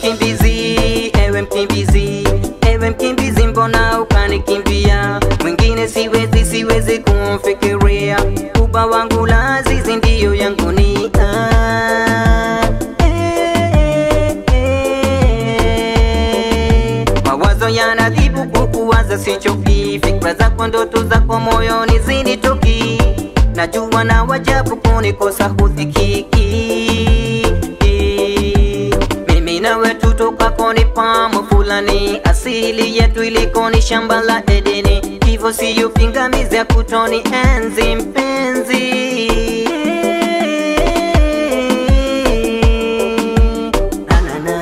mkimbizi, ewe mkimbizi, ewe mkimbizi, mbona ukanikimbia? Mwingine siwezi, siwezi kumfikiria, uba wangu lazizi ndiyo yangu ni ah, eh, eh. Mawazo yanadhibu kukuwaza sichoki, fikra zako, ndoto zako moyoni zinitoki, najua na wajabu kunikosa hudhikiki mimi nawe tutoka koni pamo fulani, asili yetu iliko ni shamba la Edeni, hivyo siyo pingamizi ya kutoni enzi mpenzi. Na, na, na.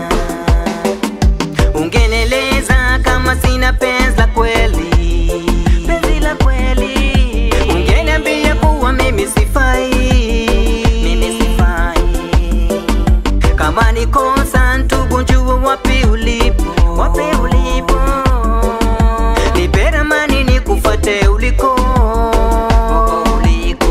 Ungeneleza kama sina penzi la kweli, penzi la kweli. Ungeniambia kuwa mimi sifai, mimi sifai kama ni kosa ndugu, njua wapi ulipo, wapi ulipo, nipe ramani nikufuate uliko, uliko.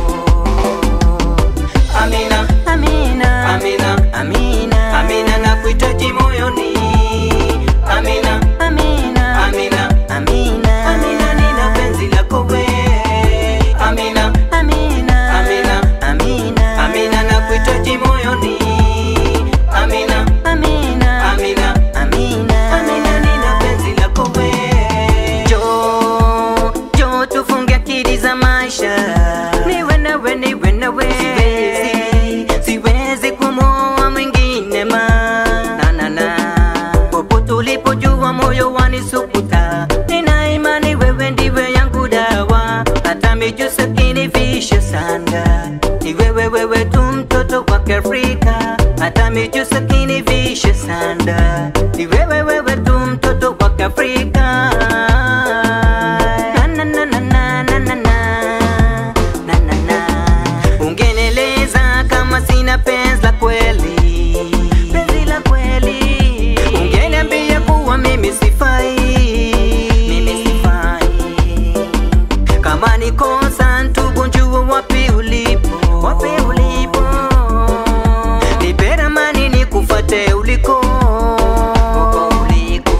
Amina, Amina, Amina, Amina, Amina, nakuhitaji moyoni. Amina, Amina, Amina, Amina, Amina, nina penzi lako we. Amina, Amina, Amina, Amina, Amina, nakuhitaji moyoni. Amina, Amina, Amina, Amina, Amina, nina penzi lako we. Jo, jo, tufunge akili za maisha, niwe nawe, niwe nawe. Siwezi, siwezi kumwoa mwingine ma na na na popote ulipojua moyo wanisukuta, nina imani wewe ndiwe yangu dawa, hata mijusi kinivisha sanda, ni wewe wewe tu mtoto wa Kiafrika, hata mijusi kinivisha sanda, ni wewe wewe tu mtoto wa Kiafrika. Na, na, na, na, na, na, na, na. Na, na, na. Ungenieleza kama sina penzi la kweli, penzi la kweli. Ungeniambia kuwa mimi sifai, mimi sifai. Kama ni kosa ndugu, njua wapi ulipo, wapi ulipo. Nipe ramani nikufuate uliko, uliko.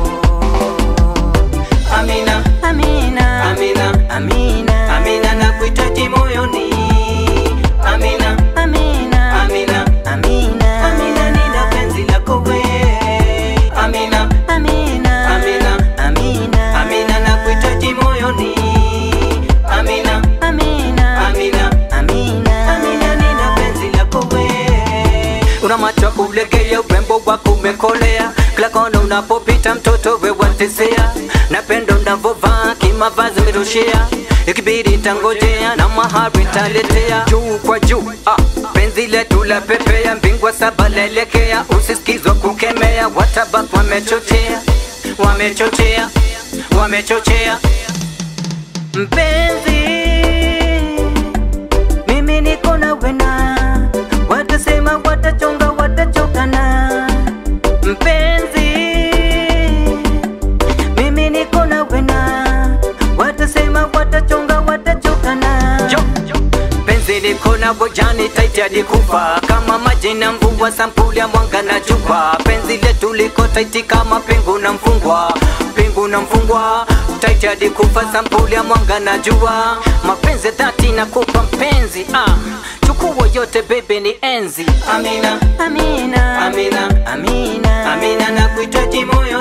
Amina, Amina, Amina, Amina, Amina, nakuhitaji moyoni. Amina, Amina, Amina, Amina, Amina, nina penzi lako we. Amina, Amina, Amina, Amina, Amina, nakuhitaji moyoni. Amina, Amina, Amina, Amina, Amina, nina penzi lako we. Una macho kulegea, urembo wako umekolea, kila kona unapopita mtoto we watesea, napendo unavovaa kimavazi umerushia, ikibidi tangojea na mahari taletea, juu kwa juu ah, penzi letu la pepea, mbingwa saba laelekea, usisikizwa kukemea, watabak wamechochea, wamechochea, wamechochea mpenzi mimi niko na wena, watasema watachonga, watachokana. Mpenzi, mimi niko na wena, watasema watachonga, watachokana. Penzi liko na bojani taiti hadi kufa, kama maji na mvua, sampuli ya mwanga na jua. Penzi letu liko taiti kama pingu na mfungwa, pingu na mfungwa, taiti hadi kufa, sampuli ya mwanga na jua. Mapenzi dhati na kupa mpenzi, ah, chukua yote bebe, ni enzi. Amina, Amina, Amina, Amina, Amina, nakuhitaji moyo